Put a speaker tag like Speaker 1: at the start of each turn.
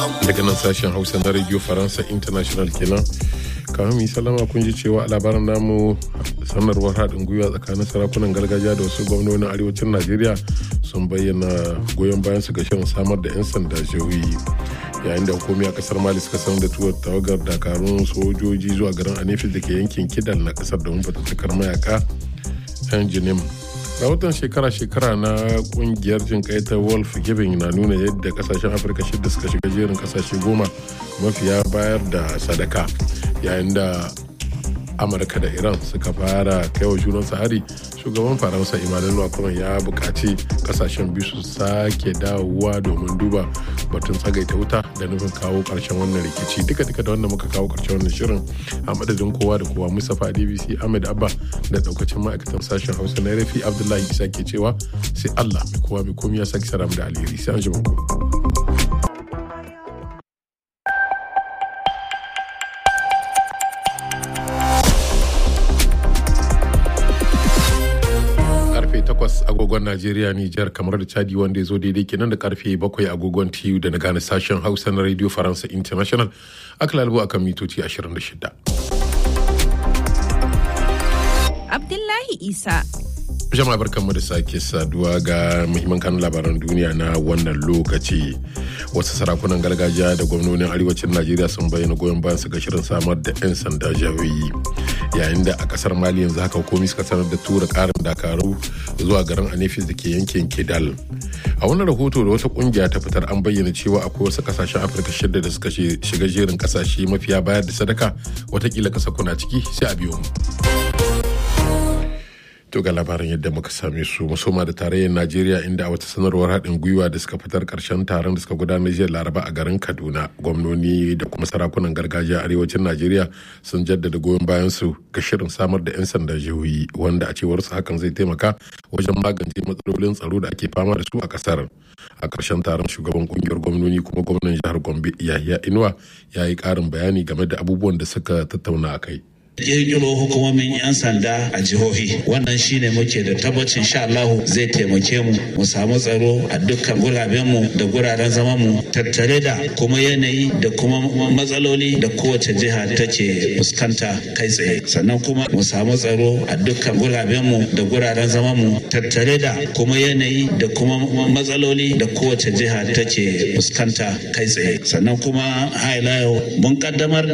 Speaker 1: daga nan sashen hausa na radio faransa international kenan kamar mu salama kun ji cewa a labaran namu sanarwar haɗin gwiwa tsakanin sarakunan gargajiya da wasu gwamnonin arewacin najeriya sun bayyana goyon bayan su ga shirin samar da 'yan sanda jihohi yayin da hukumi a kasar mali suka sanar da tuwar tawagar dakarun sojoji zuwa garin anefis da ke yankin kidal na kasar domin fatattakar mayaka 'yan jinim rahoton shekara-shekara na kungiyar jin ta wolf giving na nuna yadda kasashen afirka shida suka shiga jerin kasashe goma mafiya bayar da sadaka yayin da amurka da iran suka fara kaiwa junansu hari shugaban faransa emmanuel macron ya buƙaci kasashen biyu su sake dawowa domin duba batun tsagaita wuta da nufin kawo ƙarshen wannan rikici duka duka da wanda muka kawo ƙarshen wannan shirin a madadin kowa da kowa mustapha dbc ahmed abba da daukacin ma'aikatan sashen hausa na rafi abdullahi isa ke cewa sai allah mai kowa mai komi ya sake saram da alheri sai an ji ku. takwas agogon Najeriya Nijar kamar da Chadi wanda ya zo daidai kenan da karfe bakwai agogon TU da na gane sashen Hausa na Radio Faransa International aka lalbo akan mitoci 26.
Speaker 2: Abdullahi Isa
Speaker 1: jama'a barkanmu da sake saduwa ga muhimman kanun labaran duniya na wannan lokaci wasu sarakunan gargajiya da gwamnonin arewacin najeriya sun bayyana goyon bayan su ga shirin samar da 'yan sanda jahohi yayin da a kasar mali yanzu haka hukumi suka sanar da tura karin dakaru zuwa garin anefis da ke yankin kidal a wani rahoto da wata kungiya ta fitar an bayyana cewa akwai wasu kasashen afirka shida da suka shiga jerin kasashe mafiya bayar da sadaka watakila kasa kuna ciki sai a biyo mu To ga labarin yadda muka same su musoma da tarayyar Najeriya inda a wata sanarwar haɗin gwiwa da suka fitar ƙarshen taron da suka gudanar jiya Laraba a garin Kaduna gwamnoni da kuma sarakunan gargajiya arewacin Najeriya sun jaddada goyon bayan su ga shirin samar da 'yan sanda jihohi wanda a cewar su hakan zai taimaka wajen magance matsalolin tsaro da ake fama da su a ƙasar. A ƙarshen taron shugaban kungiyar gwamnoni kuma gwamnan jihar Gombe Yahya Inuwa ya yi ƙarin bayani game da abubuwan da suka tattauna a kai.
Speaker 3: kirkiro hukumomin 'yan sanda a jihohi wannan shine muke da tabbacin sha Allah zai taimake mu mu samu tsaro a dukkan guraben mu da guraren zaman mu tattare da kuma yanayi da kuma matsaloli da kowace jiha take fuskanta kai tsaye sannan kuma mu samu tsaro a dukkan guraben mu da guraren zaman mu tattare da kuma yanayi da kuma matsaloli da kowace jiha take fuskanta kai tsaye sannan kuma ha mun kaddamar